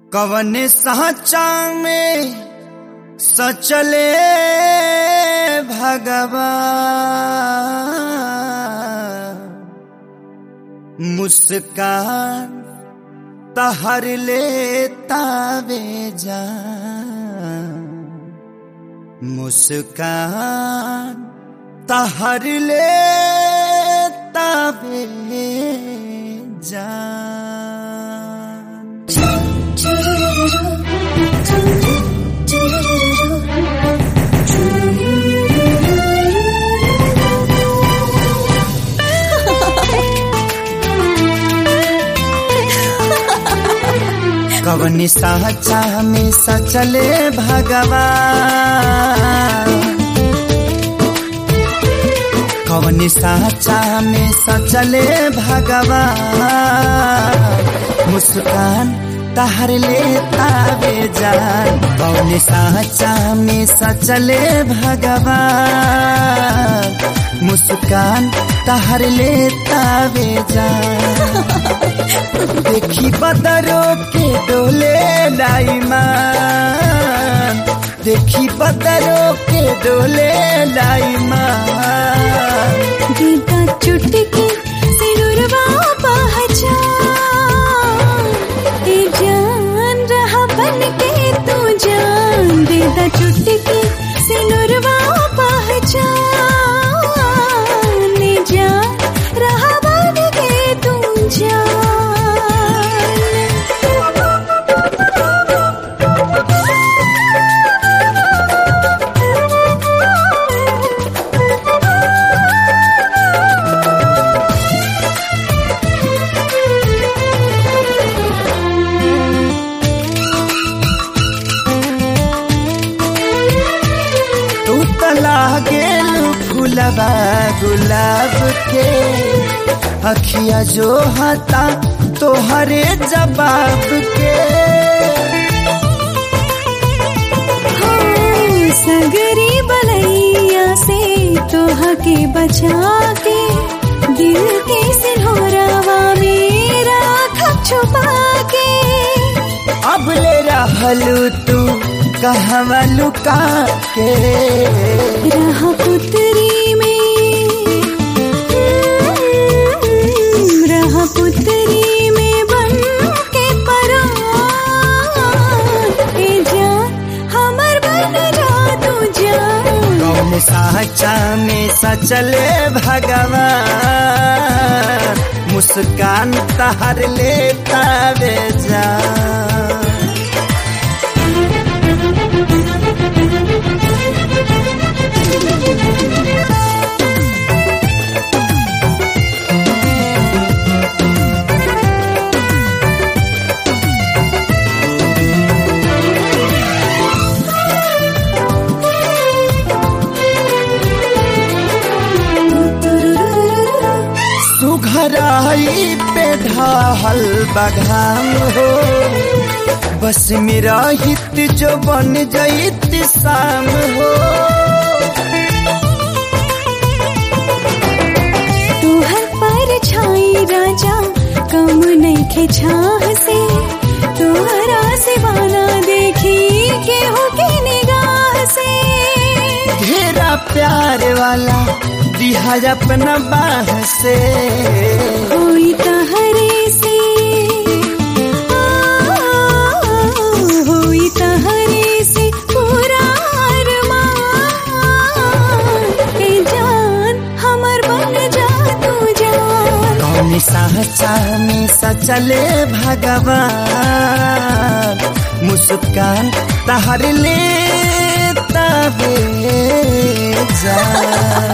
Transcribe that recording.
कवन साचा में सचले भगवान मुस्कान तहर लेता वे जान मुस्कान तहर लेता वे जान कवनी साचा में सचले भगवान कवनी साचा में सचले भगवान मुस्कान तहर लेता वे जान कवनी साचा में सचले भगवान मुस्कान तहर लेता वे जान देखी बदरो के डोले लाईमान देखी बदरो के डोले लाईमान गीता चुटकी सिनुरवा पहचान ए जान रहा बन के तू जान गीता चुटकी सिनुरवा पहचान ए जान रहा बन के तू जान तू तला गेल फूलबा गुलाब के अखिया जो हता तोहरे जवाब के हो सगरी बलैया से तोहा के बचा के दिल के सिंहोरावा मेरा खप छुपा के अब ले रहलू तू कहवा लुका के रह पुतरी में रह पुतरी में बन के परान ए जान हमर बन जा तू जान कौन साचा में सचले भगवान मुस्कान तहर लेता वे जान सुघराई पे ढाहल बघाम हो बस मेरा हित जो बन जईत शाम हो तुहर पर छाई राजा कम नहीं खे छाह से तुहरा सिवाना देखी केहू के निगाह से घेरा प्यार वाला दिहा अपना बाह से होई तहरे से आ, होई तहरे से पूरा अरमान ए जान हमर बन जा तू जान कौन साचा में सचले भगवान मुस्कान तहर ले तबे जा